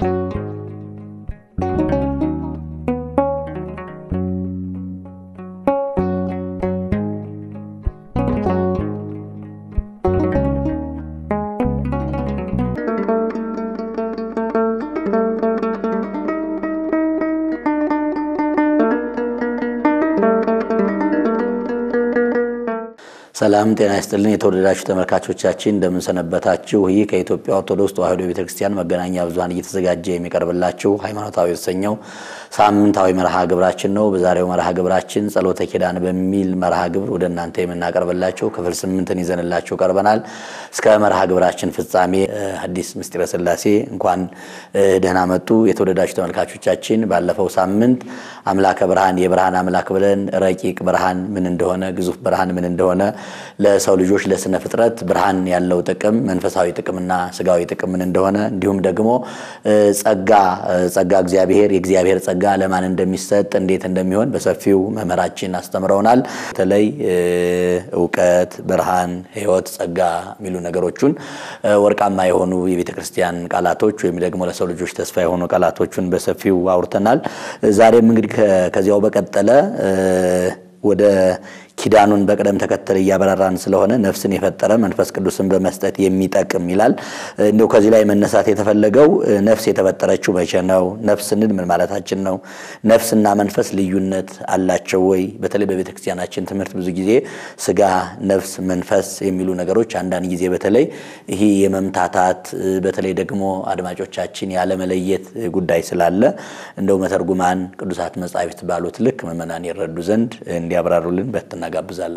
ሰላም ጤና ይስጥልን። የተወደዳችሁ ተመልካቾቻችን እንደምንሰነበታችሁ። ይህ ከኢትዮጵያ ኦርቶዶክስ ተዋሕዶ ቤተክርስቲያን መገናኛ ብዙኃን እየተዘጋጀ የሚቀርብላችሁ ሃይማኖታዊ የተሰኘው ሳምንታዊ መርሃ ግብራችን ነው። በዛሬው መርሃ ግብራችን ጸሎተ ኪዳን በሚል መርሃ ግብር ወደ እናንተ የምናቀርብላችሁ ክፍል ስምንትን ይዘንላችሁ ቀርበናል። እስከ መርሃ ግብራችን ፍጻሜ ሐዲስ ምስጢረ ሥላሴ እንኳን ደህና መጡ። የተወደዳችሁ ተመልካቾቻችን ባለፈው ሳምንት አምላከ ብርሃን የብርሃን አምላክ ብለን ረቂቅ ብርሃን ምን እንደሆነ ግዙፍ ብርሃን ምን እንደሆነ ለሰው ልጆች ለስነ ፍጥረት ብርሃን ያለው ጥቅም መንፈሳዊ ጥቅምና ስጋዊ ጥቅም ምን እንደሆነ እንዲሁም ደግሞ ጸጋ ጸጋ እግዚአብሔር የእግዚአብሔር ጸጋ ለማን እንደሚሰጥ እንዴት እንደሚሆን በሰፊው መምህራችን አስተምረውናል። በተለይ እውቀት፣ ብርሃን፣ ሕይወት፣ ጸጋ የሚሉ ነገሮቹን ወርቃማ የሆኑ የቤተ ክርስቲያን ቃላቶች ወይም ደግሞ ለሰው ልጆች ተስፋ የሆኑ ቃላቶቹን በሰፊው አውርተናል። ዛሬም እንግዲህ ከዚያው በቀጠለ ወደ ኪዳኑን በቅደም ተከተል እያበራራን ስለሆነ ነፍስን የፈጠረ መንፈስ ቅዱስን በመስጠት የሚጠቅም ይላል። እንደው ከዚህ ላይ መነሳት የተፈለገው ነፍስ የተፈጠረችው መቼ ነው? ነፍስ ስንል ምን ማለታችን ነው? ነፍስና መንፈስ ልዩነት አላቸው ወይ? በተለይ በቤተ ክርስቲያናችን ትምህርት ብዙ ጊዜ ስጋ፣ ነፍስ፣ መንፈስ የሚሉ ነገሮች አንዳንድ ጊዜ በተለይ ይህ የመምታታት በተለይ ደግሞ አድማጮቻችን ያለመለየት ጉዳይ ስላለ እንደው መተርጉማን ቅዱሳት መጻሕፍት ባሉት ልክ ምዕመናን ይረዱ ዘንድ እንዲያብራሩልን በትና ጋብዛለሁ።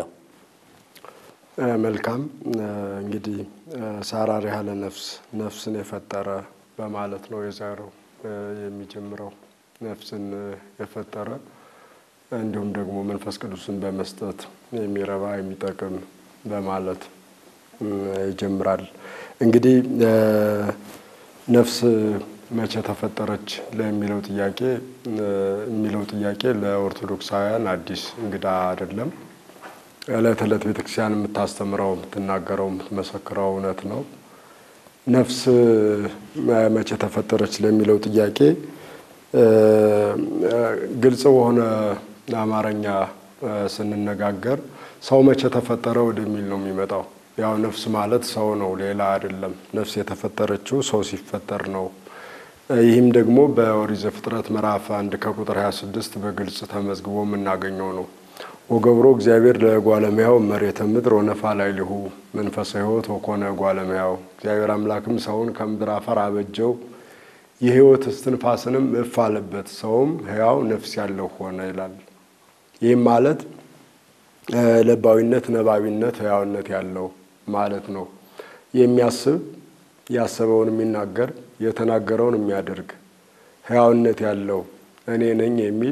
መልካም እንግዲህ ሳራር ያለ ነፍስ ነፍስን የፈጠረ በማለት ነው የዛሬው የሚጀምረው። ነፍስን የፈጠረ እንዲሁም ደግሞ መንፈስ ቅዱስን በመስጠት የሚረባ የሚጠቅም በማለት ይጀምራል። እንግዲህ ነፍስ መቼ ተፈጠረች ለሚለው ጥያቄ የሚለው ጥያቄ ለኦርቶዶክሳውያን አዲስ እንግዳ አይደለም። ዕለት ዕለት ቤተክርስቲያን የምታስተምረው የምትናገረው የምትመሰክረው እውነት ነው። ነፍስ መቼ ተፈጠረች ለሚለው ጥያቄ ግልጽ በሆነ አማርኛ ስንነጋገር ሰው መቼ ተፈጠረ ወደሚል ነው የሚመጣው። ያው ነፍስ ማለት ሰው ነው፣ ሌላ አይደለም። ነፍስ የተፈጠረችው ሰው ሲፈጠር ነው። ይህም ደግሞ በኦሪት ዘፍጥረት ምዕራፍ አንድ ከቁጥር 26 በግልጽ ተመዝግቦ የምናገኘው ነው። ወገብሮ እግዚአብሔር ለጓለሙያው መሬተ ምድር ወነፋ ላዕሌሁ መንፈሰ ሕይወት ወኮነ ጓለሙያው። እግዚአብሔር አምላክም ሰውን ከምድር አፈር አበጀው የሕይወት እስትንፋስንም እፍ አለበት፣ ሰውም ሕያው ነፍስ ያለው ሆነ ይላል። ይህም ማለት ለባዊነት፣ ነባቢነት፣ ሕያውነት ያለው ማለት ነው። የሚያስብ ያሰበውን የሚናገር የተናገረውን የሚያደርግ ሕያውነት ያለው እኔ ነኝ የሚል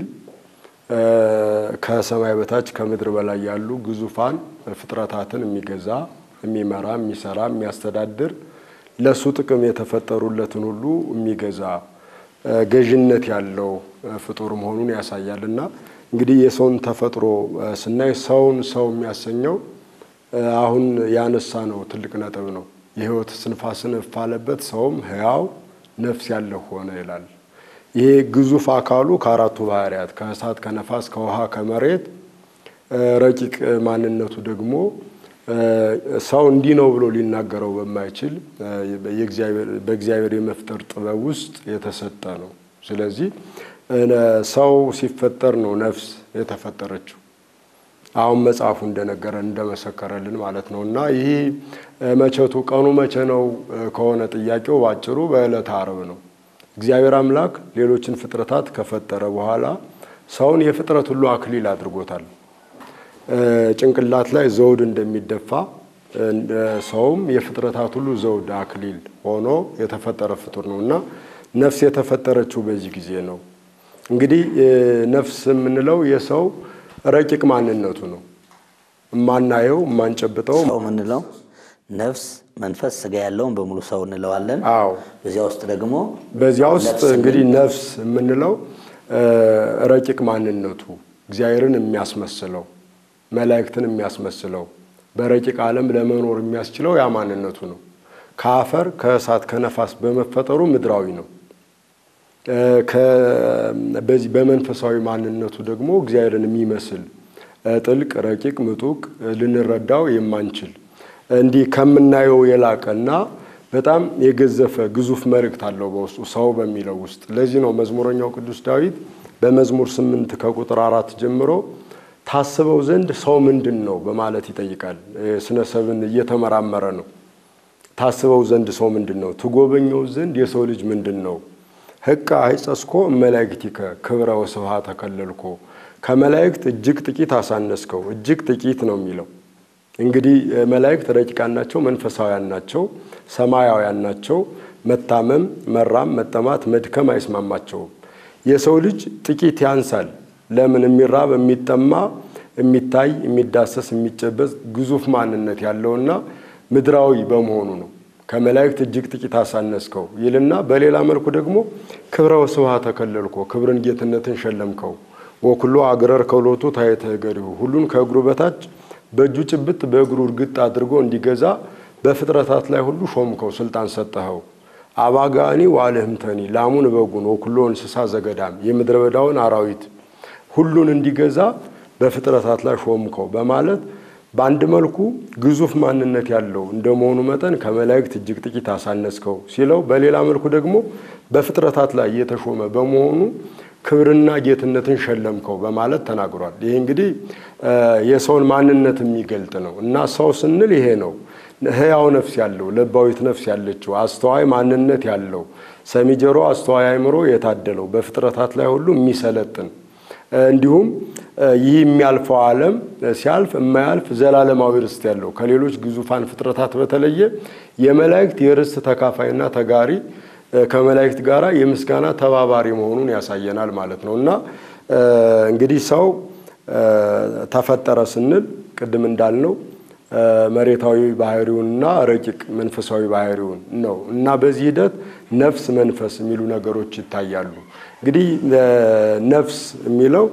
ከሰማይ በታች ከምድር በላይ ያሉ ግዙፋን ፍጥረታትን የሚገዛ የሚመራ፣ የሚሰራ፣ የሚያስተዳድር ለሱ ጥቅም የተፈጠሩለትን ሁሉ የሚገዛ ገዥነት ያለው ፍጡር መሆኑን ያሳያል እና እንግዲህ የሰውን ተፈጥሮ ስናይ ሰውን ሰው የሚያሰኘው አሁን ያነሳ ነው ትልቅ ነጥብ ነው። የሕይወት እስትንፋስን እፍ አለበት ሰውም ሕያው ነፍስ ያለው ሆነ ይላል። ይሄ ግዙፍ አካሉ ከአራቱ ባህርያት ከእሳት፣ ከነፋስ፣ ከውሃ፣ ከመሬት ረቂቅ ማንነቱ ደግሞ ሰው እንዲህ ነው ብሎ ሊናገረው በማይችል በእግዚአብሔር የመፍጠር ጥበብ ውስጥ የተሰጠ ነው። ስለዚህ ሰው ሲፈጠር ነው ነፍስ የተፈጠረችው። አሁን መጽሐፉ እንደነገረን እንደመሰከረልን ማለት ነው። እና ይህ መቼቱ ቀኑ መቼ ነው ከሆነ ጥያቄው ባጭሩ በዕለተ ዓርብ ነው። እግዚአብሔር አምላክ ሌሎችን ፍጥረታት ከፈጠረ በኋላ ሰውን የፍጥረት ሁሉ አክሊል አድርጎታል። ጭንቅላት ላይ ዘውድ እንደሚደፋ ሰውም የፍጥረታት ሁሉ ዘውድ አክሊል ሆኖ የተፈጠረ ፍጡር ነው እና ነፍስ የተፈጠረችው በዚህ ጊዜ ነው። እንግዲህ ነፍስ የምንለው የሰው ረቂቅ ማንነቱ ነው። የማናየው የማንጨብጠው ሰው የምንለው ነፍስ፣ መንፈስ፣ ስጋ ያለውን በሙሉ ሰው እንለዋለን። አዎ በዚያ ውስጥ ደግሞ በዚያ ውስጥ እንግዲህ ነፍስ የምንለው ረቂቅ ማንነቱ እግዚአብሔርን የሚያስመስለው መላእክትን የሚያስመስለው በረቂቅ ዓለም ለመኖር የሚያስችለው ያ ማንነቱ ነው። ከአፈር ከእሳት ከነፋስ በመፈጠሩ ምድራዊ ነው። በዚህ በመንፈሳዊ ማንነቱ ደግሞ እግዚአብሔርን የሚመስል ጥልቅ፣ ረቂቅ፣ ምጡቅ ልንረዳው የማንችል እንዲህ ከምናየው የላቀና በጣም የገዘፈ ግዙፍ መልእክት አለው በውስጡ ሰው በሚለው ውስጥ። ለዚህ ነው መዝሙረኛው ቅዱስ ዳዊት በመዝሙር ስምንት ከቁጥር አራት ጀምሮ ታስበው ዘንድ ሰው ምንድን ነው በማለት ይጠይቃል። ስነ ሰብን እየተመራመረ ነው። ታስበው ዘንድ ሰው ምንድን ነው? ትጎበኘው ዘንድ የሰው ልጅ ምንድን ነው? ህቃ አይጸስኮ እመላእክቲከ ክብረ ወስብሐ ተከለልኮ ከመላእክት እጅግ ጥቂት አሳነስከው። እጅግ ጥቂት ነው የሚለው እንግዲህ መላእክት ረቂቃን ናቸው፣ መንፈሳውያን ናቸው፣ ሰማያውያን ናቸው። መታመም፣ መራም፣ መጠማት፣ መድከም አይስማማቸውም። የሰው ልጅ ጥቂት ያንሳል። ለምን? የሚራብ የሚጠማ፣ የሚታይ፣ የሚዳሰስ፣ የሚጨበጥ ግዙፍ ማንነት ያለውና ምድራዊ በመሆኑ ነው። ከመላእክት እጅግ ጥቂት አሳነስከው ይልና በሌላ መልኩ ደግሞ ክብረ ወስብሐ ተከለልኮ ክብርን ጌትነትን ሸለምከው። ወኩሎ አግረር ከሎቱ ታሕተ እገሪሁ ሁሉን ከእግሩ በታች በእጁ ጭብጥ በእግሩ እርግጥ አድርጎ እንዲገዛ በፍጥረታት ላይ ሁሉ ሾምከው፣ ስልጣን ሰጠኸው። አባጋኒ ዋልህምተኒ ላሙን በጉን ወኩሎ እንስሳ ዘገዳም የምድረ በዳውን አራዊት ሁሉን እንዲገዛ በፍጥረታት ላይ ሾምከው በማለት በአንድ መልኩ ግዙፍ ማንነት ያለው እንደመሆኑ መጠን ከመላእክት እጅግ ጥቂት አሳነስከው ሲለው፣ በሌላ መልኩ ደግሞ በፍጥረታት ላይ የተሾመ በመሆኑ ክብርና ጌትነትን ሸለምከው በማለት ተናግሯል። ይሄ እንግዲህ የሰውን ማንነት የሚገልጥ ነው እና ሰው ስንል ይሄ ነው። ሕያው ነፍስ ያለው ለባዊት ነፍስ ያለችው አስተዋይ ማንነት ያለው ሰሚ ጆሮ፣ አስተዋይ አእምሮ የታደለው በፍጥረታት ላይ ሁሉ የሚሰለጥን እንዲሁም ይህ የሚያልፈው ዓለም ሲያልፍ የማያልፍ ዘላለማዊ ርስት ያለው ከሌሎች ግዙፋን ፍጥረታት በተለየ የመላእክት የርስት ተካፋይና ተጋሪ ከመላእክት ጋር የምስጋና ተባባሪ መሆኑን ያሳየናል ማለት ነው እና እንግዲህ ሰው ተፈጠረ ስንል ቅድም እንዳልነው መሬታዊ ባህሪውንና ረቂቅ መንፈሳዊ ባህሪውን ነው እና በዚህ ሂደት ነፍስ፣ መንፈስ የሚሉ ነገሮች ይታያሉ። እንግዲህ ነፍስ የሚለው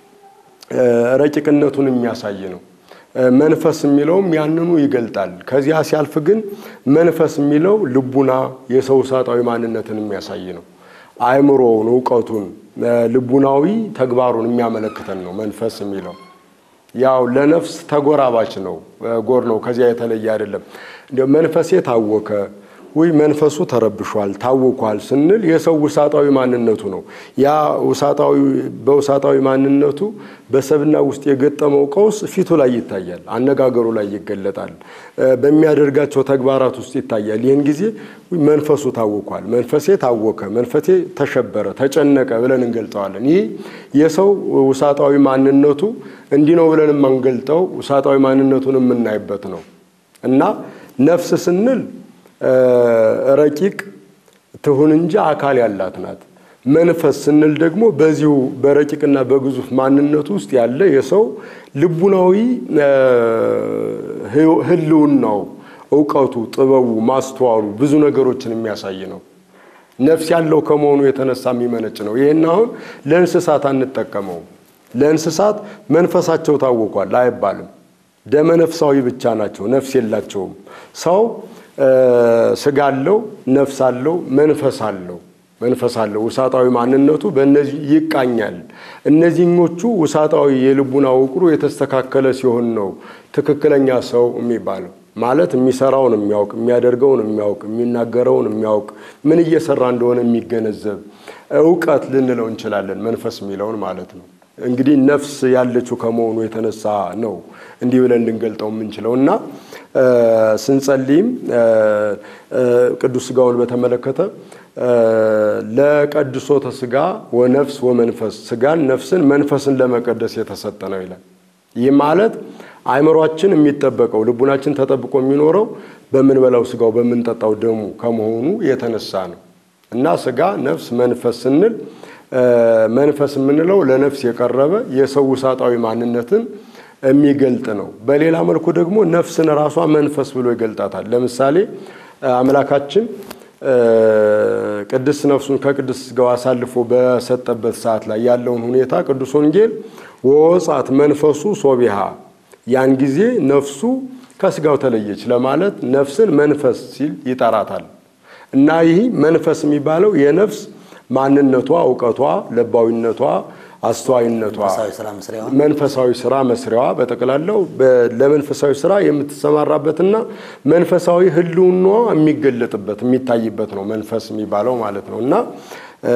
ረቂቅነቱን የሚያሳይ ነው። መንፈስ የሚለውም ያንኑ ይገልጣል። ከዚያ ሲያልፍ ግን መንፈስ የሚለው ልቡና የሰው ውሳጣዊ ማንነትን የሚያሳይ ነው። አእምሮውን፣ እውቀቱን፣ ልቡናዊ ተግባሩን የሚያመለክተን ነው መንፈስ የሚለው ያው ለነፍስ ተጎራባች ነው፣ ጎር ነው። ከዚያ የተለየ አይደለም። እንዲያው መንፈሴ ታወከ ወይ መንፈሱ ተረብሿል፣ ታውኳል ስንል የሰው ውሳጣዊ ማንነቱ ነው። ያ ውሳጣዊ በውሳጣዊ ማንነቱ በሰብና ውስጥ የገጠመው ቀውስ ፊቱ ላይ ይታያል፣ አነጋገሩ ላይ ይገለጣል፣ በሚያደርጋቸው ተግባራት ውስጥ ይታያል። ይህን ጊዜ መንፈሱ ታውኳል፣ መንፈሴ ታወከ፣ መንፈሴ ተሸበረ፣ ተጨነቀ ብለን እንገልጠዋለን። ይህ የሰው ውሳጣዊ ማንነቱ እንዲህ ነው ብለን የማንገልጠው ውሳጣዊ ማንነቱን የምናይበት ነው እና ነፍስ ስንል ረቂቅ ትሁን እንጂ አካል ያላት ናት። መንፈስ ስንል ደግሞ በዚሁ በረቂቅና በግዙፍ ማንነቱ ውስጥ ያለ የሰው ልቡናዊ ሕልውናው፣ እውቀቱ፣ ጥበቡ፣ ማስተዋሉ ብዙ ነገሮችን የሚያሳይ ነው። ነፍስ ያለው ከመሆኑ የተነሳ የሚመነጭ ነው። ይህን አሁን ለእንስሳት አንጠቀመውም። ለእንስሳት መንፈሳቸው ታውቋል አይባልም። ደመ ነፍሳዊ ብቻ ናቸው፣ ነፍስ የላቸውም። ሰው ስጋ አለው፣ ነፍስ አለው፣ መንፈስ አለው መንፈስ አለው። ውሳጣዊ ማንነቱ በእነዚህ ይቃኛል። እነዚህኞቹ ውሳጣዊ የልቡና ውቅሩ የተስተካከለ ሲሆን ነው ትክክለኛ ሰው የሚባለው። ማለት የሚሰራውን የሚያውቅ የሚያደርገውን የሚያውቅ የሚናገረውን የሚያውቅ ምን እየሰራ እንደሆነ የሚገነዘብ እውቀት ልንለው እንችላለን፣ መንፈስ የሚለውን ማለት ነው። እንግዲህ ነፍስ ያለችው ከመሆኑ የተነሳ ነው እንዲህ ብለን ልንገልጠው የምንችለው እና ስንጸልይም ቅዱስ ስጋውን በተመለከተ ለቀድሶተ ስጋ ወነፍስ ወመንፈስ ስጋን፣ ነፍስን፣ መንፈስን ለመቀደስ የተሰጠ ነው ይላል። ይህ ማለት አእምሯችን የሚጠበቀው ልቡናችን ተጠብቆ የሚኖረው በምንበላው ስጋው በምንጠጣው ደሙ ከመሆኑ የተነሳ ነው እና ስጋ፣ ነፍስ፣ መንፈስ ስንል መንፈስ የምንለው ለነፍስ የቀረበ የሰው ውሳጣዊ ማንነትን የሚገልጥ ነው። በሌላ መልኩ ደግሞ ነፍስን ራሷ መንፈስ ብሎ ይገልጣታል። ለምሳሌ አምላካችን ቅድስት ነፍሱን ከቅድስት ሥጋው አሳልፎ በሰጠበት ሰዓት ላይ ያለውን ሁኔታ ቅዱስ ወንጌል ወወጻት መንፈሱ ሶቢሃ ያን ጊዜ ነፍሱ ከስጋው ተለየች ለማለት ነፍስን መንፈስ ሲል ይጠራታል። እና ይህ መንፈስ የሚባለው የነፍስ ማንነቷ፣ እውቀቷ፣ ለባዊነቷ፣ አስተዋይነቷ መንፈሳዊ ስራ መስሪያዋ መንፈሳዊ ስራ መስሪያዋ በጠቅላላው በ- ለመንፈሳዊ ስራ የምትሰማራበትና መንፈሳዊ ህልውናዋ የሚገለጥበት የሚታይበት ነው መንፈስ የሚባለው ማለት ነው እና እ፣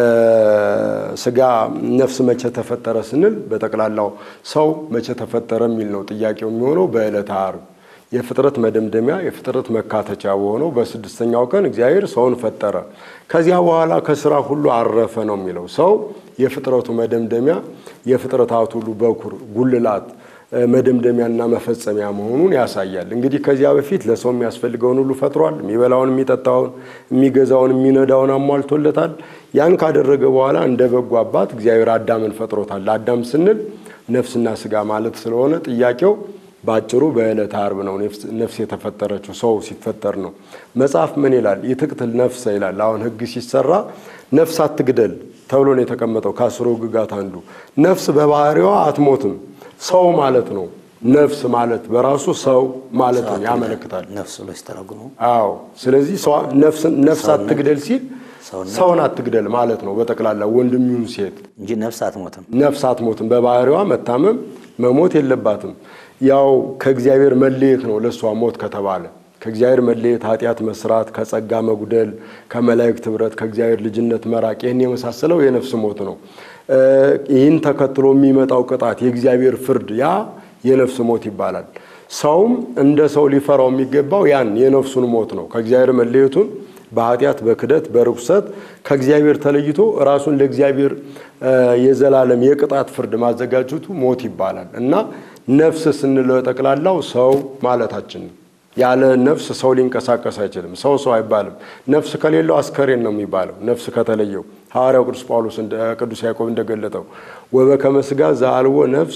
ስጋ ነፍስ መቼ ተፈጠረ ስንል በጠቅላላው ሰው መቼ ተፈጠረ የሚል ነው ጥያቄው የሚሆነው በዕለተ ዓርብ የፍጥረት መደምደሚያ የፍጥረት መካተቻ በሆነው በስድስተኛው ቀን እግዚአብሔር ሰውን ፈጠረ። ከዚያ በኋላ ከስራ ሁሉ አረፈ ነው የሚለው። ሰው የፍጥረቱ መደምደሚያ የፍጥረታት ሁሉ በኩር ጉልላት እ፣ መደምደሚያና መፈጸሚያ መሆኑን ያሳያል። እንግዲህ ከዚያ በፊት ለሰው የሚያስፈልገውን ሁሉ ፈጥሯል። የሚበላውን፣ የሚጠጣውን፣ የሚገዛውን፣ የሚነዳውን አሟልቶለታል። ያን ካደረገ በኋላ እንደ በጎ አባት እግዚአብሔር አዳምን ፈጥሮታል። አዳም ስንል ነፍስና ስጋ ማለት ስለሆነ ጥያቄው በአጭሩ በዕለተ ዓርብ ነው ነፍስ የተፈጠረችው ሰው ሲፈጠር ነው። መጽሐፍ ምን ይላል? ይትቅትል ነፍሰ ይላል። አሁን ሕግ ሲሰራ ነፍስ አትግደል ተብሎ ነው የተቀመጠው ከአስሩ ሕግጋት አንዱ። ነፍስ በባህሪዋ አትሞትም። ሰው ማለት ነው። ነፍስ ማለት በራሱ ሰው ማለት ነው ያመለክታል። ነፍስ ብሎ ሲተረጉሙ አዎ። ስለዚህ ሰው- ነፍስን- ነፍስ አትግደል ሲል ሰውነት ሰውን አትግደል ማለት ነው። በጠቅላላ ወንድም ይሁን ሴት እንጂ ነፍስ አትሞትም። ነፍስ አትሞትም። በባህሪዋ መታመም መሞት የለባትም። ያው ከእግዚአብሔር መለየት ነው ለእሷ ሞት ከተባለ ከእግዚአብሔር መለየት፣ ኃጢአት መስራት፣ ከጸጋ መጉደል፣ ከመላእክት ኅብረት፣ ከእግዚአብሔር ልጅነት መራቅ ይህን የመሳሰለው የነፍስ ሞት ነው። እ፣ ይህን ተከትሎ የሚመጣው ቅጣት የእግዚአብሔር ፍርድ ያ የነፍስ ሞት ይባላል። ሰውም እንደ ሰው ሊፈራው የሚገባው ያን የነፍሱን ሞት ነው። ከእግዚአብሔር መለየቱን በኃጢአት በክደት በርኩሰት ከእግዚአብሔር ተለይቶ ራሱን ለእግዚአብሔር እ፣ የዘላለም የቅጣት ፍርድ ማዘጋጀቱ ሞት ይባላል እና ነፍስ ስንለው ጠቅላላው ሰው ማለታችን ነው። ያለ ነፍስ ሰው ሊንቀሳቀስ አይችልም። ሰው ሰው አይባልም። ነፍስ ከሌለው አስከሬን ነው የሚባለው። ነፍስ ከተለየው ሐዋርያው ቅዱስ ጳውሎስ እንደ- ቅዱስ ያዕቆብ እንደገለጠው ወበከመ ሥጋ ዘአልቦ ነፍስ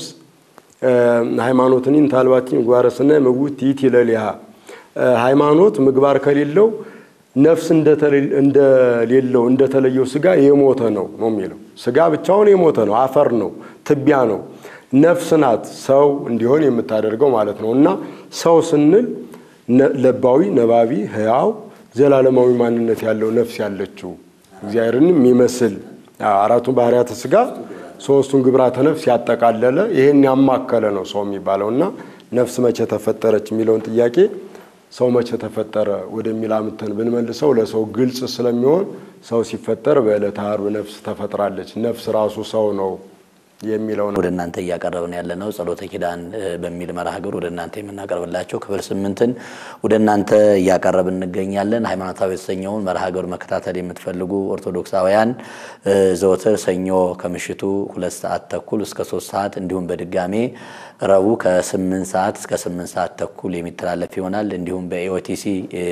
ሃይማኖትን ታልባቲን ምግባረ ሰናይ ምውት ይእቲ ለሊሃ ሃይማኖት ምግባር ከሌለው ነፍስ እንደተለ- እንደሌለው እንደተለየው ስጋ የሞተ ነው ነው የሚለው። ስጋ ብቻውን የሞተ ነው፣ አፈር ነው፣ ትቢያ ነው። ነፍስ ናት ሰው እንዲሆን የምታደርገው ማለት ነው እና ሰው ስንል ነ- ለባዊ፣ ነባቢ፣ ሕያው ዘላለማዊ ማንነት ያለው ነፍስ ያለችው እግዚአብሔርን የሚመስል አራቱን ባህርያተ ስጋ ሶስቱን ግብራተ ነፍስ ያጠቃለለ ይህን ያማከለ ነው ሰው የሚባለው እና ነፍስ መቼ ተፈጠረች የሚለውን ጥያቄ ሰው መቼ ተፈጠረ ወደሚል አምተን ብንመልሰው ለሰው ግልጽ ስለሚሆን ሰው ሲፈጠር በዕለተ ዓርብ ነፍስ ተፈጥራለች። ነፍስ ራሱ ሰው ነው የሚለው ነው። ወደ እናንተ እያቀረብን ያለ ነው ጸሎተ ኪዳን እ፣ በሚል መርሃ ግብር ወደ እናንተ የምናቀርብላቸው ክፍል ስምንትን ወደ እናንተ እያቀረብን እንገኛለን። ሃይማኖታዊ የተሰኘውን መርሃ ግብር መከታተል የምትፈልጉ ኦርቶዶክሳውያን እ፣ ዘወትር ሰኞ ከምሽቱ ሁለት ሰዓት ተኩል እስከ ሶስት ሰዓት እንዲሁም በድጋሜ ረቡዕ ከስምንት ሰዓት እስከ ስምንት ሰዓት ተኩል የሚተላለፍ ይሆናል። እንዲሁም በኢኦቲሲ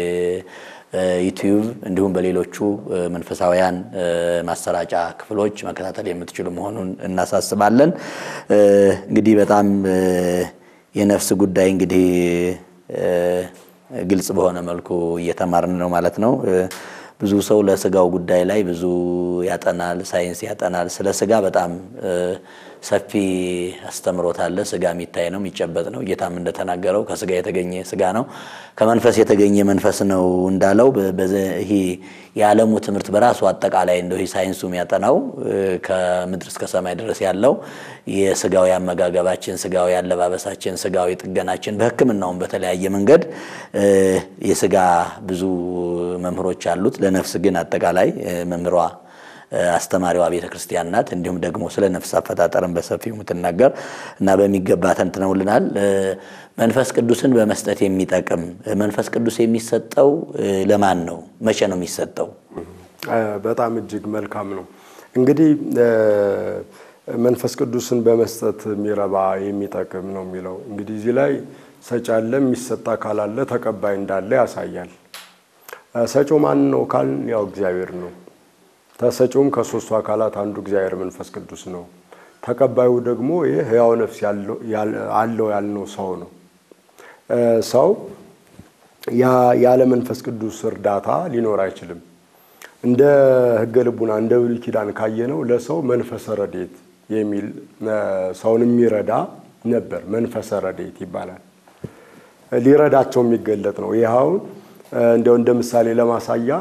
ዩቲዩብ እንዲሁም በሌሎቹ እ፣ መንፈሳውያን እ፣ ማሰራጫ ክፍሎች መከታተል የምትችሉ መሆኑን እናሳስባለን። እ፣ እንግዲህ በጣም እ፣ የነፍስ ጉዳይ እንግዲህ እ፣ ግልጽ በሆነ መልኩ እየተማርን ነው ማለት ነው። እ፣ ብዙ ሰው ለስጋው ጉዳይ ላይ ብዙ ያጠናል፣ ሳይንስ ያጠናል። ስለ ስጋ በጣም እ፣ ሰፊ አስተምሮት አለ። ስጋ የሚታይ ነው፣ የሚጨበጥ ነው። ጌታም እንደተናገረው ከስጋ የተገኘ ስጋ ነው፣ ከመንፈስ የተገኘ መንፈስ ነው እንዳለው በ- በዘ- ይሄ የዓለሙ ትምህርት በራሱ አጠቃላይ እንደው ይሄ ሳይንሱ የሚያጠናው እ፣ ከምድር እስከ ሰማይ ድረስ ያለው የስጋዊ አመጋገባችን፣ ስጋዊ አለባበሳችን፣ ስጋዊ ጥገናችን በሕክምናውም በተለያየ መንገድ እ፣ የስጋ ብዙ መምህሮች አሉት። ለነፍስ ግን አጠቃላይ እ፣ መምህሯ አስተማሪዋ ቤተ ክርስቲያን ናት። እንዲሁም ደግሞ ስለ ነፍስ አፈጣጠርን በሰፊው የምትናገር እና በሚገባ ተንትነውልናል። እ፣ መንፈስ ቅዱስን በመስጠት የሚጠቅም መንፈስ ቅዱስ የሚሰጠው እ፣ ለማን ነው? መቼ ነው የሚሰጠው? እ፣ በጣም እጅግ መልካም ነው። እንግዲህ እ፣ መንፈስ ቅዱስን በመስጠት የሚረባ የሚጠቅም ነው የሚለው እንግዲህ እዚህ ላይ ሰጪ አለ፣ የሚሰጥ አካል አለ፣ ተቀባይ እንዳለ ያሳያል። እ፣ ሰጪው ማን ነው ካልን ያው እግዚአብሔር ነው። ተሰጪውም ከሶስቱ አካላት አንዱ እግዚአብሔር መንፈስ ቅዱስ ነው። ተቀባዩ ደግሞ ይህ ሕያው ነፍስ ያለው ያል- አለው ያልነው ሰው ነው። እ፣ ሰው ያ- ያለ መንፈስ ቅዱስ እርዳታ ሊኖር አይችልም። እንደ ሕገ ልቡና እንደ ብሉይ ኪዳን ካየነው ለሰው መንፈሰ ረድኤት የሚል እ፣ ሰውን የሚረዳ ነበር። መንፈሰ ረድኤት ይባላል። ሊረዳቸው የሚገለጥ ነው። ይህ አሁን እንዲያው እንደ ምሳሌ ለማሳያ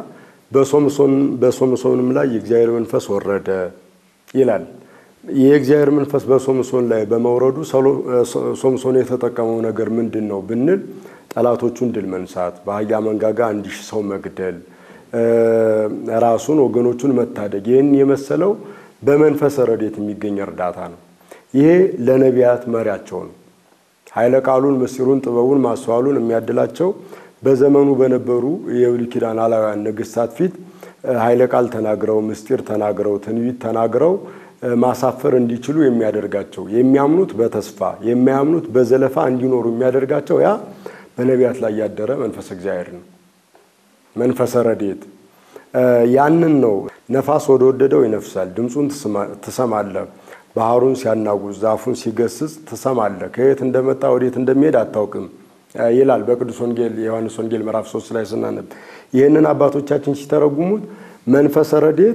በሶምሶንም ላይ የእግዚአብሔር መንፈስ ወረደ ይላል። የእግዚአብሔር መንፈስ በሶምሶን ላይ በመውረዱ ሶምሶን የተጠቀመው ነገር ምንድን ነው ብንል ጠላቶቹን ድል መንሳት፣ በአህያ መንጋጋ አንድ ሺህ ሰው መግደል፣ ራሱን ወገኖቹን መታደግ፣ ይህን የመሰለው በመንፈሰ ረድኤት የሚገኝ እርዳታ ነው። ይሄ ለነቢያት መሪያቸው ነው። ኃይለ ቃሉን፣ ምስጢሩን፣ ጥበቡን፣ ማስተዋሉን የሚያድላቸው በዘመኑ በነበሩ የብሉይ ኪዳን አላውያን ነገሥታት ፊት ኃይለ ቃል ተናግረው ምስጢር ተናግረው ትንቢት ተናግረው ማሳፈር እንዲችሉ የሚያደርጋቸው የሚያምኑት በተስፋ የማያምኑት በዘለፋ እንዲኖሩ የሚያደርጋቸው ያ በነቢያት ላይ ያደረ መንፈስ እግዚአብሔር ነው። መንፈሰ ረድኤት ያንን ነው። ነፋስ ወደ ወደደው ይነፍሳል፣ ድምፁን ትሰማለህ። ባህሩን ሲያናጉዝ ዛፉን ሲገስጽ ትሰማለህ። ከየት እንደመጣ ወዴት እንደሚሄድ አታውቅም ይላል በቅዱስ ወንጌል የዮሐንስ ወንጌል ምዕራፍ ሶስት ላይ ስናነብ ይህንን አባቶቻችን ሲተረጉሙት መንፈሰ ረድኤት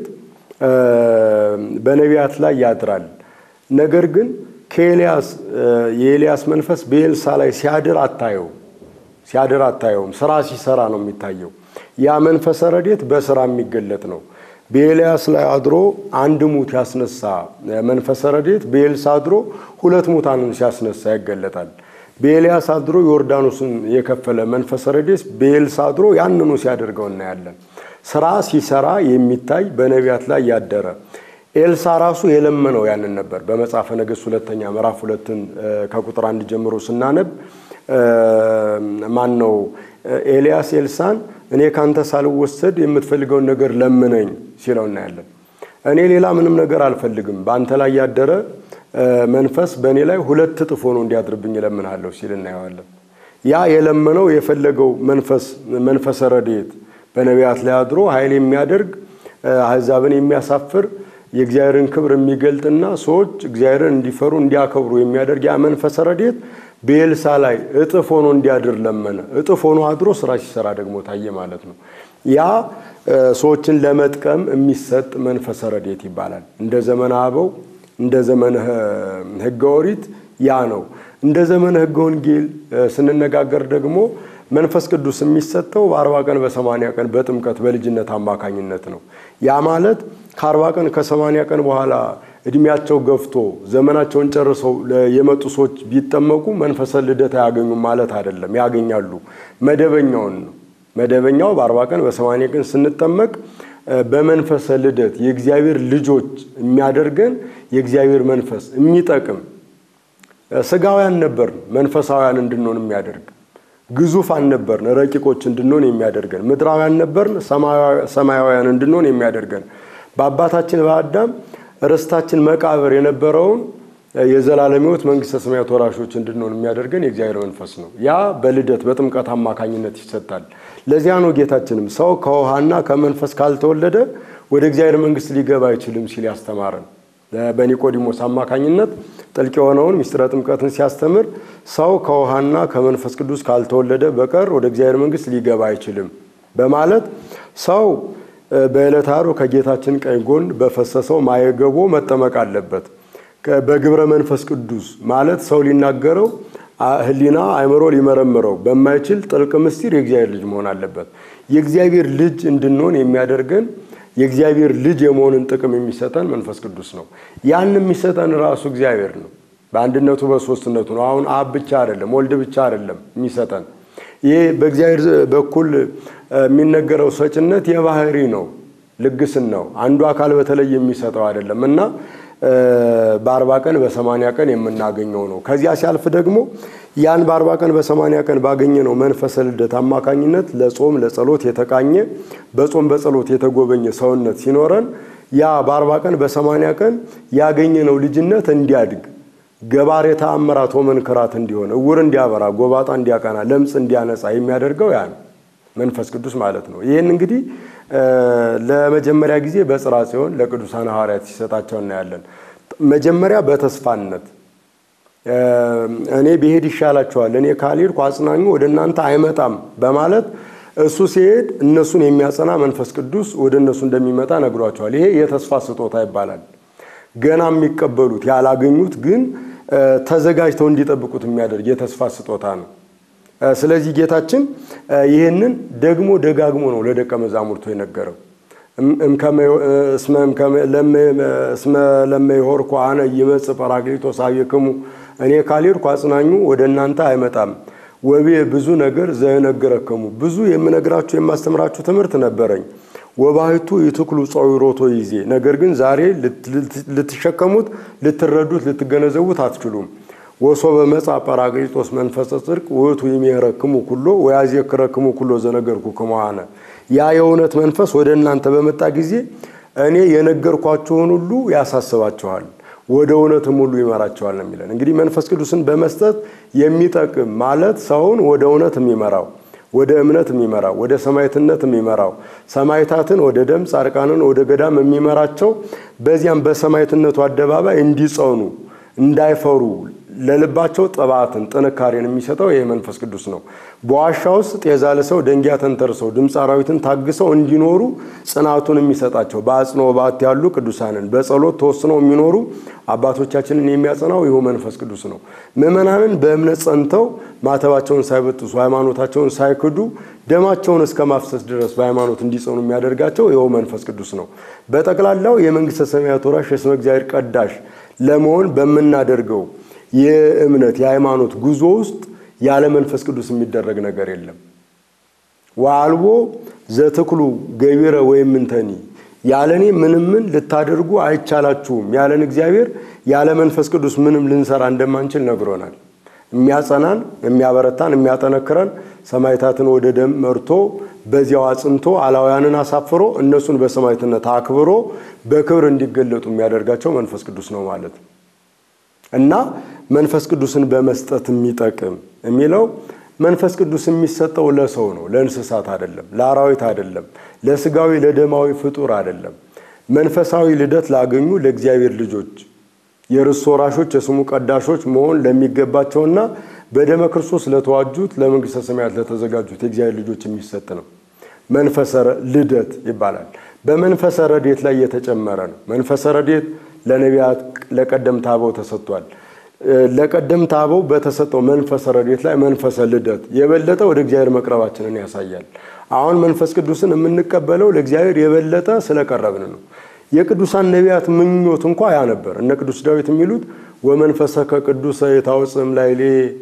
በነቢያት ላይ ያድራል። ነገር ግን ከኤልያስ የኤልያስ መንፈስ በኤልሳ ላይ ሲያድር አታየው ሲያድር አታየውም። ስራ ሲሰራ ነው የሚታየው። ያ መንፈሰ ረድኤት በስራ የሚገለጥ ነው። በኤልያስ ላይ አድሮ አንድ ሙት ያስነሳ መንፈሰ ረድኤት በኤልሳ አድሮ ሁለት ሙታንን ሲያስነሳ ይገለጣል። በኤልያስ አድሮ ዮርዳኖስን የከፈለ መንፈሰ ረድኤት በኤልሳ አድሮ ያንኑ ሲያደርገው እናያለን። ስራ ሲሰራ የሚታይ በነቢያት ላይ ያደረ ኤልሳ ራሱ የለመነው ያንን ነበር። በመጽሐፈ ነገሥት ሁለተኛ ምዕራፍ ሁለትን ከቁጥር አንድ ጀምሮ ስናነብ ማን ነው ኤልያስ ኤልሳን እኔ ካንተ ሳልወሰድ የምትፈልገውን ነገር ለምነኝ ሲለው እናያለን። እኔ ሌላ ምንም ነገር አልፈልግም፣ በአንተ ላይ ያደረ መንፈስ በእኔ ላይ ሁለት እጥፍ ሆኖ እንዲያድርብኝ እለምንሃለሁ ሲል እናየዋለን። ያ የለመነው የፈለገው መንፈስ መንፈሰ ረድኤት በነቢያት ላይ አድሮ ኃይል የሚያደርግ አሕዛብን የሚያሳፍር የእግዚአብሔርን ክብር የሚገልጥና ሰዎች እግዚአብሔርን እንዲፈሩ እንዲያከብሩ የሚያደርግ ያ መንፈሰ ረድኤት በኤልሳ ላይ እጥፍ ሆኖ እንዲያድር ለመነ። እጥፍ ሆኖ አድሮ ስራ ሲሰራ ደግሞ ታየ ማለት ነው። ያ ሰዎችን ለመጥቀም የሚሰጥ መንፈሰ ረድኤት ይባላል። እንደ ዘመነ አበው እንደ ዘመነ ሕገ ኦሪት ያ ነው። እንደ ዘመነ ሕገ ወንጌል ስንነጋገር ደግሞ መንፈስ ቅዱስ የሚሰጠው በአርባ ቀን በሰማንያ ቀን በጥምቀት በልጅነት አማካኝነት ነው። ያ ማለት ከአርባ ቀን ከሰማንያ ቀን በኋላ እድሜያቸው ገፍቶ ዘመናቸውን ጨርሰው የመጡ ሰዎች ቢጠመቁ መንፈሰ ልደት አያገኙም ማለት አይደለም። ያገኛሉ። መደበኛውን ነው። መደበኛው በአርባ ቀን በሰማንያ ቀን ስንጠመቅ በመንፈሰ ልደት የእግዚአብሔር ልጆች የሚያደርገን የእግዚአብሔር መንፈስ የሚጠቅም ስጋውያን ነበርን፣ መንፈሳውያን እንድንሆን የሚያደርግ ግዙፋን ነበርን፣ ረቂቆች እንድንሆን የሚያደርገን ምድራውያን ነበርን፣ ሰማያውያን እንድንሆን የሚያደርገን በአባታችን በአዳም ርስታችን መቃብር የነበረውን የዘላለም ሕይወት መንግሥተ ሰማያት ወራሾች እንድንሆን የሚያደርገን የእግዚአብሔር መንፈስ ነው። ያ በልደት በጥምቀት አማካኝነት ይሰጣል። ለዚያ ነው ጌታችንም ሰው ከውሃና ከመንፈስ ካልተወለደ ወደ እግዚአብሔር መንግሥት ሊገባ አይችልም ሲል ያስተማረን። በኒቆዲሞስ አማካኝነት ጥልቅ የሆነውን ምስጢረ ጥምቀትን ሲያስተምር ሰው ከውሃና ከመንፈስ ቅዱስ ካልተወለደ በቀር ወደ እግዚአብሔር መንግሥት ሊገባ አይችልም በማለት ሰው በዕለተ ዓርብ ከጌታችን ቀኝ ጎን በፈሰሰው ማየገቦ መጠመቅ አለበት። በግብረ መንፈስ ቅዱስ ማለት ሰው ሊናገረው ሕሊና አእምሮ ሊመረምረው በማይችል ጥልቅ ምስጢር የእግዚአብሔር ልጅ መሆን አለበት። የእግዚአብሔር ልጅ እንድንሆን የሚያደርገን የእግዚአብሔር ልጅ የመሆንን ጥቅም የሚሰጠን መንፈስ ቅዱስ ነው። ያን የሚሰጠን ራሱ እግዚአብሔር ነው። በአንድነቱ በሶስትነቱ ነው። አሁን አብ ብቻ አይደለም፣ ወልድ ብቻ አይደለም የሚሰጠን ይህ በእግዚአብሔር በኩል የሚነገረው ሰጭነት የባህሪ ነው፣ ልግስን ነው። አንዱ አካል በተለይ የሚሰጠው አይደለም እና በአርባ ቀን በሰማንያ ቀን የምናገኘው ነው። ከዚያ ሲያልፍ ደግሞ ያን በአርባ ቀን በሰማንያ ቀን ባገኘነው መንፈሰ ልደት አማካኝነት ለጾም ለጸሎት የተቃኘ በጾም በጸሎት የተጎበኘ ሰውነት ሲኖረን ያ በአርባ ቀን በሰማንያ ቀን ያገኘነው ልጅነት እንዲያድግ ገባሬ ተአምራት ወመንክራት እንዲሆን እውር እንዲያበራ ጎባጣ እንዲያቀና ለምጽ እንዲያነጻ የሚያደርገው ያ ነው መንፈስ ቅዱስ ማለት ነው። ይህን እንግዲህ ለመጀመሪያ ጊዜ በጽርሐ ጽዮን ለቅዱሳን ሐዋርያት ሲሰጣቸው እናያለን። መጀመሪያ በተስፋነት እኔ ብሄድ ይሻላችኋል፣ እኔ ካልሄድኩ አጽናኙ ወደ እናንተ አይመጣም በማለት እሱ ሲሄድ እነሱን የሚያጸና መንፈስ ቅዱስ ወደ እነሱ እንደሚመጣ ነግሯቸዋል። ይሄ የተስፋ ስጦታ ይባላል። ገና የሚቀበሉት ያላገኙት ግን ተዘጋጅተው እንዲጠብቁት የሚያደርግ የተስፋ ስጦታ ነው። ስለዚህ ጌታችን ይህንን ደግሞ ደጋግሞ ነው ለደቀ መዛሙርቱ የነገረው። እስመ ለመይሆርኩ አነ ይመጽእ ጰራቅሊጦስ አብክሙ እኔ ካልሄድኩ አጽናኙ ወደ እናንተ አይመጣም። ወቤ ብዙ ነገር ዘነግረክሙ ብዙ የምነግራችሁ የማስተምራችሁ ትምህርት ነበረኝ። ወባሕቱ ይትክሉ ጸዊሮቶ ይዜ ነገር ግን ዛሬ ልትሸከሙት፣ ልትረዱት፣ ልትገነዘቡት አትችሉም። ወሶበ መጻ ጰራቅሊጦስ መንፈሰ ጽድቅ ውእቱ ይሜረክሙ ኩሎ ወያዜክረክሙ ኩሎ ዘነገርኩክሙ አነ ያ የእውነት መንፈስ ወደ እናንተ በመጣ ጊዜ እኔ የነገርኳችሁን ሁሉ ያሳስባችኋል፣ ወደ እውነትም ሁሉ ይመራቸዋል ነው የሚለን። እንግዲህ መንፈስ ቅዱስን በመስጠት የሚጠቅም ማለት ሰውን ወደ እውነት የሚመራው ወደ እምነት የሚመራው ወደ ሰማዕትነት የሚመራው ሰማዕታትን ወደ ደም ጻድቃንን ወደ ገዳም የሚመራቸው በዚያም በሰማዕትነቱ አደባባይ እንዲጸኑ እንዳይፈሩ ለልባቸው ጥባትን ጥንካሬን የሚሰጠው ይህ መንፈስ ቅዱስ ነው። በዋሻ ውስጥ ጤዛ ልሰው ደንጊያ ተንተርሰው ድምፅ አራዊትን ታግሰው እንዲኖሩ ጽናቱን የሚሰጣቸው በአጽንኦ በዓት ያሉ ቅዱሳንን በጸሎት ተወስነው የሚኖሩ አባቶቻችንን የሚያጸናው ይሁ መንፈስ ቅዱስ ነው። ምዕመናንን በእምነት ጸንተው ማተባቸውን ሳይበጥሱ ሃይማኖታቸውን ሳይክዱ ደማቸውን እስከ ማፍሰስ ድረስ በሃይማኖት እንዲጸኑ የሚያደርጋቸው ይኸው መንፈስ ቅዱስ ነው። በጠቅላላው የመንግሥተ ሰማያት ወራሽ የስመ እግዚአብሔር ቀዳሽ ለመሆን በምናደርገው የእምነት የሃይማኖት ጉዞ ውስጥ ያለ መንፈስ ቅዱስ የሚደረግ ነገር የለም። ወአልቦ ዘትክሉ ገቢረ ወይም እንተኒ ያለኔ ምንም ምን ልታደርጉ አይቻላችሁም ያለን እግዚአብሔር ያለ መንፈስ ቅዱስ ምንም ልንሰራ እንደማንችል ነግሮናል። የሚያጸናን፣ የሚያበረታን፣ የሚያጠነክረን ሰማዕታትን ወደ ደም መርቶ በዚያው አጽንቶ አላውያንን አሳፍሮ እነሱን በሰማዕትነት አክብሮ በክብር እንዲገለጡ የሚያደርጋቸው መንፈስ ቅዱስ ነው ማለት ነው። እና መንፈስ ቅዱስን በመስጠት የሚጠቅም የሚለው መንፈስ ቅዱስ የሚሰጠው ለሰው ነው፣ ለእንስሳት አይደለም፣ ለአራዊት አይደለም፣ ለስጋዊ ለደማዊ ፍጡር አይደለም። መንፈሳዊ ልደት ላገኙ ለእግዚአብሔር ልጆች የርስት ወራሾች የስሙ ቀዳሾች መሆን ለሚገባቸውና በደመ ክርስቶስ ለተዋጁት ለመንግሥተ ሰማያት ለተዘጋጁት የእግዚአብሔር ልጆች የሚሰጥ ነው። መንፈሰ ልደት ይባላል። በመንፈሰ ረድኤት ላይ የተጨመረ ነው። መንፈሰ ረድኤት ለነቢያት ለቀደምት አበው ተሰጥቷል። ለቀደምት አበው በተሰጠው መንፈሰ ረድኤት ላይ መንፈሰ ልደት የበለጠ ወደ እግዚአብሔር መቅረባችንን ያሳያል። አሁን መንፈስ ቅዱስን የምንቀበለው ለእግዚአብሔር የበለጠ ስለቀረብን ነው። የቅዱሳን ነቢያት ምኞት እንኳ ያ ነበር። እነ ቅዱስ ዳዊት የሚሉት ወመንፈሰከ ቅዱሰ የታውፅም ላይሌ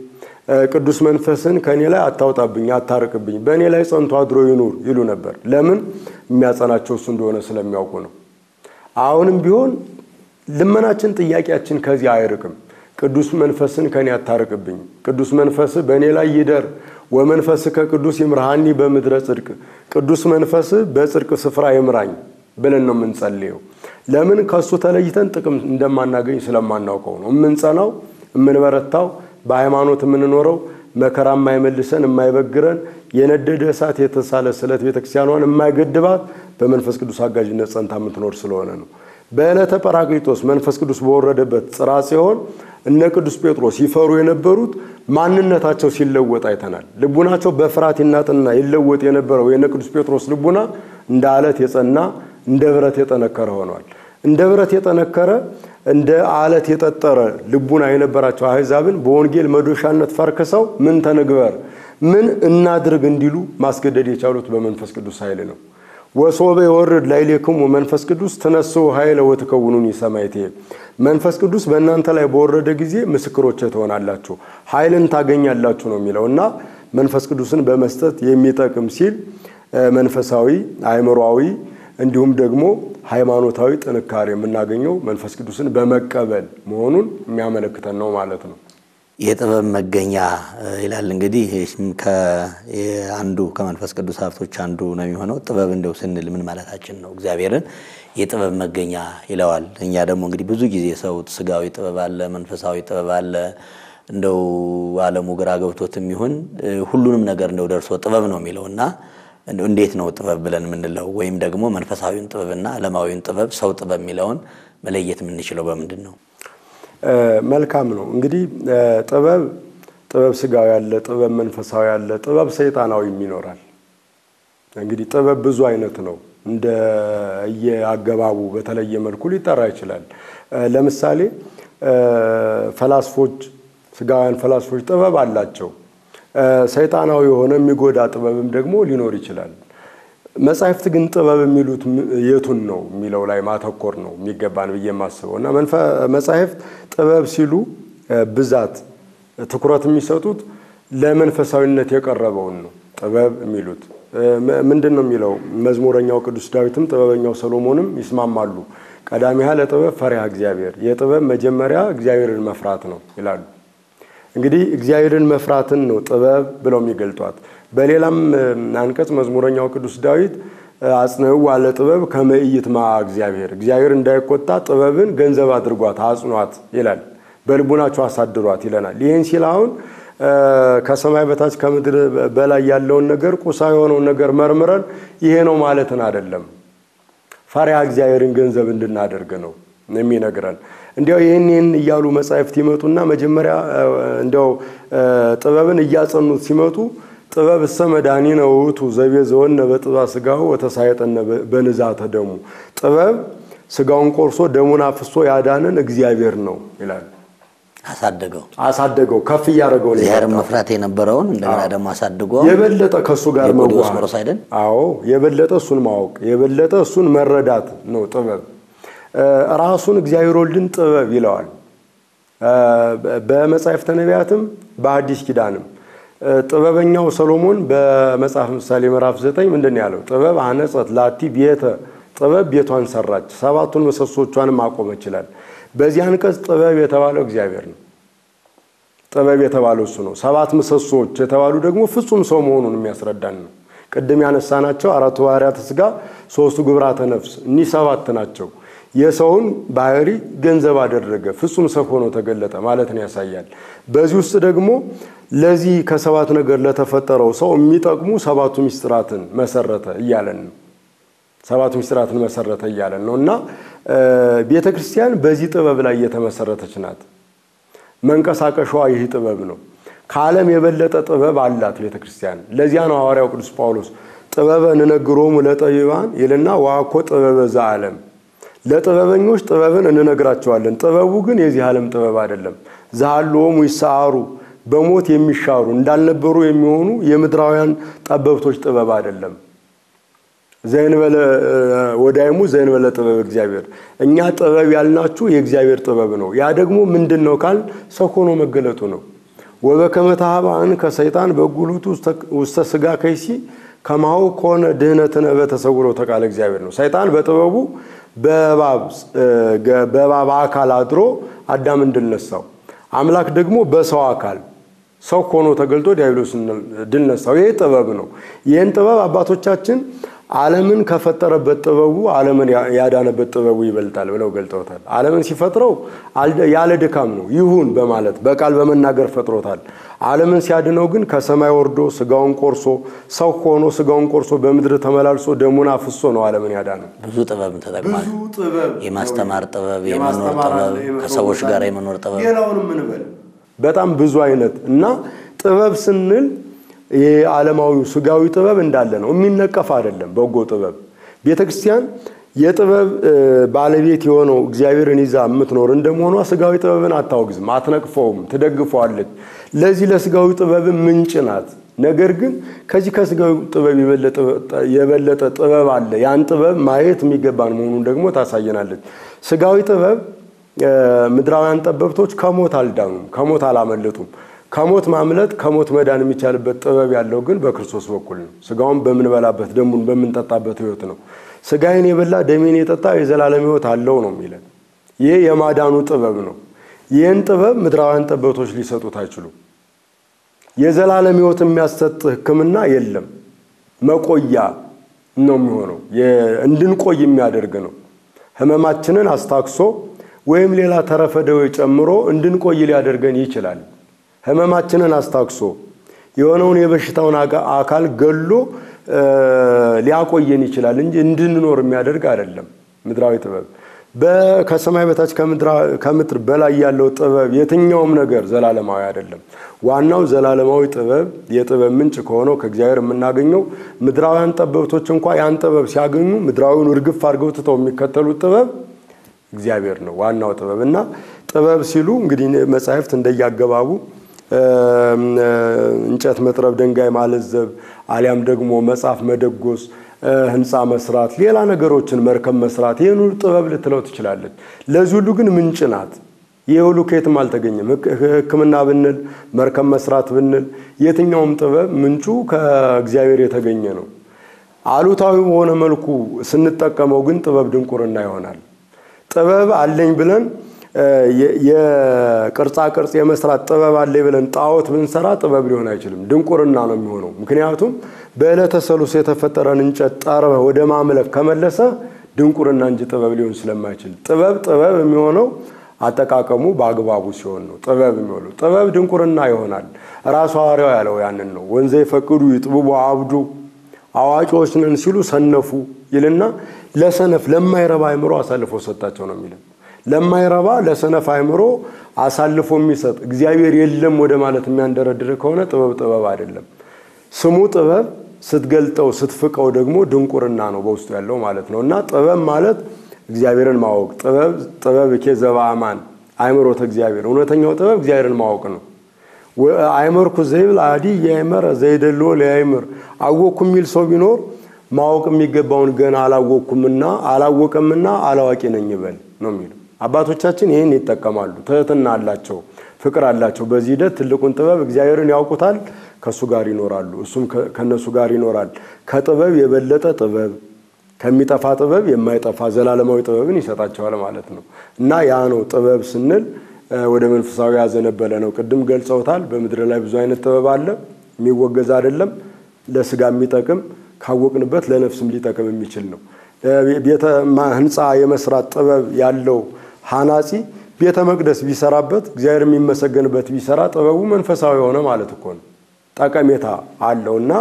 ቅዱስ መንፈስን ከእኔ ላይ አታውጣብኝ፣ አታርቅብኝ፣ በእኔ ላይ ጸንቶ አድሮ ይኑር ይሉ ነበር። ለምን? የሚያጸናቸው እሱ እንደሆነ ስለሚያውቁ ነው። አሁንም ቢሆን ልመናችን፣ ጥያቄያችን ከዚህ አይርቅም። ቅዱስ መንፈስን ከኔ አታርቅብኝ፣ ቅዱስ መንፈስ በእኔ ላይ ይደር፣ ወመንፈስ ከቅዱስ ይምርሃኒ በምድረ ጽድቅ፣ ቅዱስ መንፈስ በጽድቅ ስፍራ ይምራኝ ብለን ነው የምንጸልየው። ለምን? ከእሱ ተለይተን ጥቅም እንደማናገኝ ስለማናውቀው ነው። የምንጸናው የምንበረታው በሃይማኖት የምንኖረው መከራ የማይመልሰን የማይበግረን የነደደ እሳት የተሳለ ስለት ቤተክርስቲያኗን የማይገድባት በመንፈስ ቅዱስ አጋዥነት ጸንታ የምትኖር ስለሆነ ነው። በዕለተ ጰራቅሊጦስ መንፈስ ቅዱስ በወረደበት ጽርሐ ጽዮን እነ ቅዱስ ጴጥሮስ ይፈሩ የነበሩት ማንነታቸው ሲለወጥ አይተናል። ልቡናቸው በፍርሃት ይናጥና ይለወጥ የነበረው የነ ቅዱስ ጴጥሮስ ልቡና እንደ አለት የጸና እንደ ብረት የጠነከረ ሆኗል። እንደ ብረት የጠነከረ እንደ አለት የጠጠረ ልቡና የነበራቸው አሕዛብን በወንጌል መዶሻነት ፈርክሰው ምን ተንግበር ምን እናድርግ እንዲሉ ማስገደድ የቻሉት በመንፈስ ቅዱስ ኃይል ነው። ወሶበ የወርድ ላዕሌክሙ መንፈስ ቅዱስ ትነሥኡ ኃይለ ወትከውኑኒ ሰማዕቴ። መንፈስ ቅዱስ በእናንተ ላይ በወረደ ጊዜ ምስክሮቼ ትሆናላችሁ፣ ኃይልን ታገኛላችሁ ነው የሚለው እና መንፈስ ቅዱስን በመስጠት የሚጠቅም ሲል መንፈሳዊ አእምሯዊ እንዲሁም ደግሞ ሃይማኖታዊ ጥንካሬ የምናገኘው መንፈስ ቅዱስን በመቀበል መሆኑን የሚያመለክተን ነው ማለት ነው። የጥበብ መገኛ ይላል እንግዲህ አንዱ ከመንፈስ ቅዱስ ሀብቶች አንዱ ነው የሚሆነው። ጥበብ እንደው ስንል ምን ማለታችን ነው? እግዚአብሔርን የጥበብ መገኛ ይለዋል። እኛ ደግሞ እንግዲህ ብዙ ጊዜ ሰው ስጋዊ ጥበብ አለ፣ መንፈሳዊ ጥበብ አለ። እንደው ዓለሙ ግራ ገብቶትም ይሁን ሁሉንም ነገር እንደው ደርሶ ጥበብ ነው የሚለው እና እንዴት ነው ጥበብ ብለን የምንለው? ወይም ደግሞ መንፈሳዊውን ጥበብና ዓለማዊውን ጥበብ ሰው ጥበብ የሚለውን መለየት የምንችለው በምንድን ነው? መልካም ነው እንግዲህ ጥበብ ጥበብ ስጋዊ አለ፣ ጥበብ መንፈሳዊ አለ፣ ጥበብ ሰይጣናዊም ይኖራል። እንግዲህ ጥበብ ብዙ አይነት ነው። እንደ የአገባቡ በተለየ መልኩ ሊጠራ ይችላል። ለምሳሌ ፈላስፎች፣ ስጋውያን ፈላስፎች ጥበብ አላቸው። ሰይጣናዊ የሆነ የሚጎዳ ጥበብም ደግሞ ሊኖር ይችላል። መጻሕፍት ግን ጥበብ የሚሉት የቱን ነው የሚለው ላይ ማተኮር ነው የሚገባን ብዬ የማስበው እና መጻሕፍት ጥበብ ሲሉ ብዛት ትኩረት የሚሰጡት ለመንፈሳዊነት የቀረበውን ነው ጥበብ የሚሉት ምንድን ነው የሚለው መዝሙረኛው ቅዱስ ዳዊትም ጥበበኛው ሰሎሞንም ይስማማሉ። ቀዳሚሃ ለጥበብ ፈሪሃ እግዚአብሔር፣ የጥበብ መጀመሪያ እግዚአብሔርን መፍራት ነው ይላሉ። እንግዲህ እግዚአብሔርን መፍራትን ነው ጥበብ ብለው የሚገልጧት። በሌላም አንቀጽ መዝሙረኛው ቅዱስ ዳዊት አጽንዕዋ ለጥበብ ከመ ኢይትመዓ እግዚአብሔር፣ እግዚአብሔር እንዳይቆጣ ጥበብን ገንዘብ አድርጓት አጽኗት ይላል። በልቡናቸው አሳድሯት ይለናል። ይህን ሲል አሁን ከሰማይ በታች ከምድር በላይ ያለውን ነገር ቁሳ የሆነውን ነገር መርምረን ይሄ ነው ማለትን አይደለም። ፈሪሃ እግዚአብሔርን ገንዘብ እንድናደርግ ነው የሚነግረን። እንዲያው ይህን ይህን እያሉ መጻሕፍት ይመጡና መጀመሪያ እንዲያው ጥበብን እያጸኑት ሲመጡ ጥበብ እሰ መድኃኒነ ውእቱ ዘቤዘወነ በጥባ ሥጋሁ ወተሳየጠነ በንዛተ ደሙ፣ ጥበብ ሥጋውን ቆርሶ ደሙን አፍሶ ያዳንን እግዚአብሔር ነው ይላል። አሳደገው አሳደገው ከፍ እያደረገው ነው እግዚአብሔርን መፍራት የነበረውን እንደገና ደግሞ አሳድጎ የበለጠ ከእሱ ጋር የቆዲዎስ መዋሃድ ሞሮስ አይደል? አዎ የበለጠ እሱን ማወቅ የበለጠ እሱን መረዳት ነው ጥበብ። ራሱን እግዚአብሔር ወልድን ጥበብ ይለዋል። በመጻሕፍተ ነቢያትም በአዲስ ኪዳንም ጥበበኛው ሰሎሞን በመጽሐፍ ምሳሌ ምዕራፍ ዘጠኝ ምንድን ነው ያለው? ጥበብ አነጸት ላቲ ቤተ ጥበብ ቤቷን ሰራች፣ ሰባቱን ምሰሶቿንም አቆመች ይላል። በዚህ አንቀጽ ጥበብ የተባለው እግዚአብሔር ነው። ጥበብ የተባለው እሱ ነው። ሰባት ምሰሶዎች የተባሉ ደግሞ ፍጹም ሰው መሆኑን የሚያስረዳን ነው። ቅድም ያነሳናቸው አራቱ ባህርያተ ሥጋ፣ ሶስቱ ግብራተ ነፍስ እኒህ ሰባት ናቸው። የሰውን ባህሪ ገንዘብ አደረገ፣ ፍጹም ሰው ሆኖ ተገለጠ ማለትን ያሳያል። በዚህ ውስጥ ደግሞ ለዚህ ከሰባት ነገር ለተፈጠረው ሰው የሚጠቅሙ ሰባቱ ሚስጥራትን መሰረተ እያለን ነው። ሰባቱ ሚስጥራትን መሰረተ እያለን ነው እና ቤተ ክርስቲያን በዚህ ጥበብ ላይ የተመሰረተች ናት። መንቀሳቀሻዋ ይህ ጥበብ ነው። ከዓለም የበለጠ ጥበብ አላት ቤተ ክርስቲያን። ለዚያ ነው ሐዋርያው ቅዱስ ጳውሎስ ጥበበ እንነግሮሙ ለጠቢባን ይልና ዋኮ ጥበበ ዘዓለም ለጥበበኞች ጥበብን እንነግራቸዋለን። ጥበቡ ግን የዚህ ዓለም ጥበብ አይደለም። ዛሃሎሙ ይሰዓሩ በሞት የሚሻሩ እንዳልነበሩ የሚሆኑ የምድራውያን ጠበብቶች ጥበብ አይደለም። ዘእንበለ ወዳይሙ ዘእንበለ ጥበብ እግዚአብሔር። እኛ ጥበብ ያልናችሁ የእግዚአብሔር ጥበብ ነው። ያ ደግሞ ምንድን ነው ካል ሰው ሆኖ መገለጡ ነው። ወበከመ ተኀባእን ከሰይጣን በጉልቱ ውስተ ሥጋ ከይሲ ከማሁ ከሆነ ድህነትነ በተሰውሮ ተቃለ እግዚአብሔር ነው። ሰይጣን በጥበቡ በእባብ አካል አድሮ አዳም ድል ነሳው። አምላክ ደግሞ በሰው አካል ሰው ሆኖ ተገልጦ ዲያብሎስን ድል ነሳው። ይሄ ጥበብ ነው። ይህን ጥበብ አባቶቻችን ዓለምን ከፈጠረበት ጥበቡ ዓለምን ያዳነበት ጥበቡ ይበልጣል ብለው ገልጠውታል። ዓለምን ሲፈጥረው ያለ ድካም ነው ይሁን በማለት በቃል በመናገር ፈጥሮታል። ዓለምን ሲያድነው ግን ከሰማይ ወርዶ ስጋውን ቆርሶ ሰው ሆኖ ስጋውን ቆርሶ በምድር ተመላልሶ ደሙን አፍሶ ነው ዓለምን ያዳነው። ብዙ ጥበብ ተጠቅሟል። የማስተማር ጥበብ፣ የመኖር ጥበብ፣ ከሰዎች ጋር የመኖር ጥበብ፣ ሌላውንም እንበል በጣም ብዙ አይነት እና ጥበብ ስንል የዓለማዊ ስጋዊ ጥበብ እንዳለ ነው። የሚነቀፍ አይደለም። በጎ ጥበብ ቤተ ክርስቲያን የጥበብ ባለቤት የሆነው እግዚአብሔርን ይዛ የምትኖር እንደመሆኗ ስጋዊ ጥበብን አታወግዝም፣ አትነቅፈውም፣ ትደግፈዋለች። ለዚህ ለስጋዊ ጥበብ ምንጭ ናት። ነገር ግን ከዚህ ከስጋዊ ጥበብ የበለጠ ጥበብ አለ። ያን ጥበብ ማየት የሚገባን መሆኑን ደግሞ ታሳየናለች። ስጋዊ ጥበብ ምድራውያን ጠበብቶች ከሞት አልዳኑም፣ ከሞት አላመለጡም። ከሞት ማምለጥ ከሞት መዳን የሚቻልበት ጥበብ ያለው ግን በክርስቶስ በኩል ነው። ስጋውን በምንበላበት ደሙን በምንጠጣበት ሕይወት ነው። ስጋዬን የበላ ደሜን የጠጣ የዘላለም ሕይወት አለው ነው የሚለን። ይህ የማዳኑ ጥበብ ነው። ይህን ጥበብ ምድራውያን ጠበብቶች ሊሰጡት አይችሉም። የዘላለም ሕይወት የሚያሰጥ ሕክምና የለም። መቆያ ነው የሚሆነው። እንድንቆይ የሚያደርግ ነው። ህመማችንን አስታክሶ ወይም ሌላ ተረፈ ደዌ ጨምሮ እንድንቆይ ሊያደርገን ይችላል። ህመማችንን አስታክሶ የሆነውን የበሽታውን አካል ገሎ ሊያቆየን ይችላል እንጂ እንድንኖር የሚያደርግ አይደለም። ምድራዊ ጥበብ ከሰማይ በታች ከምድር በላይ ያለው ጥበብ የትኛውም ነገር ዘላለማዊ አይደለም። ዋናው ዘላለማዊ ጥበብ የጥበብ ምንጭ ከሆነው ከእግዚአብሔር የምናገኘው ምድራውያን ጠበብቶች እንኳ ያን ጥበብ ሲያገኙ ምድራዊውን እርግፍ አድርገው ትተው የሚከተሉት ጥበብ እግዚአብሔር ነው ዋናው ጥበብ እና ጥበብ ሲሉ እንግዲህ መጻሕፍት እንደያገባቡ እንጨት መጥረብ፣ ድንጋይ ማለዘብ አሊያም ደግሞ መጽሐፍ መደጎስ ህንፃ መስራት፣ ሌላ ነገሮችን መርከብ መስራት፣ ይህን ሁሉ ጥበብ ልትለው ትችላለች። ለዚህ ሁሉ ግን ምንጭ ናት። ይህ ሁሉ ከየትም አልተገኘም። ሕክምና ብንል መርከብ መስራት ብንል የትኛውም ጥበብ ምንጩ ከእግዚአብሔር የተገኘ ነው። አሉታዊ በሆነ መልኩ ስንጠቀመው ግን ጥበብ ድንቁርና ይሆናል። ጥበብ አለኝ ብለን የቅርጻ ቅርጽ የመስራት ጥበብ አለኝ ብለን ጣዖት ብንሰራ ጥበብ ሊሆን አይችልም፣ ድንቁርና ነው የሚሆነው። ምክንያቱም በዕለተ ሰሉስ የተፈጠረን እንጨት ጠርበህ ወደ ማምለክ ከመለሰ ድንቁርና እንጂ ጥበብ ሊሆን ስለማይችል ጥበብ ጥበብ የሚሆነው አጠቃቀሙ በአግባቡ ሲሆን ነው ጥበብ የሚሆነው። ጥበብ ድንቁርና ይሆናል። ራሱ ሐዋርያው ያለው ያንን ነው። ወንዘ ይፈቅዱ ይጥብቡ አብዱ አዋቂዎች ነን ሲሉ ሰነፉ ይልና ለሰነፍ ለማይረባ አእምሮ አሳልፎ ሰጣቸው ነው የሚለው። ለማይረባ ለሰነፍ አእምሮ አሳልፎ የሚሰጥ እግዚአብሔር የለም ወደ ማለት የሚያንደረድር ከሆነ ጥበብ ጥበብ አይደለም። ስሙ ጥበብ ስትገልጠው ስትፍቀው ደግሞ ድንቁርና ነው በውስጡ ያለው ማለት ነው። እና ጥበብ ማለት እግዚአብሔርን ማወቅ ጥበብ ጥበብ ኬ ዘበአማን አእምሮተ እግዚአብሔር እውነተኛው ጥበብ እግዚአብሔርን ማወቅ ነው። አይመርኩ ዘይብል አዲ የአይመረ ዘይደሎ ለአይምር አወቅኩ የሚል ሰው ቢኖር ማወቅ የሚገባውን ገና አላወቅኩምና አላወቀምና አላዋቂ ነኝ ይበል ነው የሚለው። አባቶቻችን ይህን ይጠቀማሉ። ትህትና አላቸው፣ ፍቅር አላቸው። በዚህ ሂደት ትልቁን ጥበብ እግዚአብሔርን ያውቁታል፣ ከእሱ ጋር ይኖራሉ፣ እሱም ከእነሱ ጋር ይኖራል። ከጥበብ የበለጠ ጥበብ ከሚጠፋ ጥበብ የማይጠፋ ዘላለማዊ ጥበብን ይሰጣቸዋል ማለት ነው እና ያ ነው ጥበብ ስንል ወደ መንፈሳዊ ያዘነበለ ነው። ቅድም ገልጸውታል። በምድር ላይ ብዙ አይነት ጥበብ አለ። የሚወገዝ አይደለም። ለስጋ የሚጠቅም ካወቅንበት ለነፍስም ሊጠቅም የሚችል ነው። ቤተ ህንፃ የመስራት ጥበብ ያለው ሐናጺ ቤተ መቅደስ ቢሰራበት እግዚአብሔር የሚመሰገንበት ቢሰራ ጥበቡ መንፈሳዊ የሆነ ማለት እኮ ነው። ጠቀሜታ አለው እና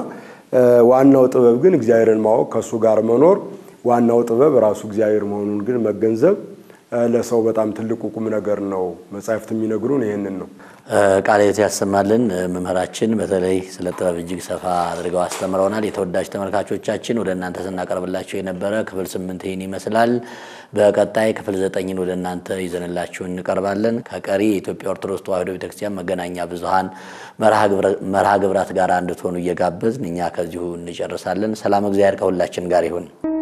ዋናው ጥበብ ግን እግዚአብሔርን ማወቅ ከእሱ ጋር መኖር፣ ዋናው ጥበብ ራሱ እግዚአብሔር መሆኑን ግን መገንዘብ ለሰው በጣም ትልቁ ቁም ነገር ነው። መጻሕፍት የሚነግሩን ይህንን ነው። ቃለ ሕይወት ያሰማልን። መምህራችን በተለይ ስለ ጥበብ እጅግ ሰፋ አድርገው አስተምረውናል። የተወዳጅ ተመልካቾቻችን ወደ እናንተ ስናቀርብላቸው የነበረ ክፍል ስምንት ይህን ይመስላል። በቀጣይ ክፍል ዘጠኝን ወደ እናንተ ይዘንላችሁ እንቀርባለን። ከቀሪ የኢትዮጵያ ኦርቶዶክስ ተዋሕዶ ቤተክርስቲያን መገናኛ ብዙኃን መርሃ ግብራት ጋር እንድትሆኑ እየጋበዝን እኛ ከዚሁ እንጨርሳለን። ሰላም እግዚአብሔር ከሁላችን ጋር ይሁን።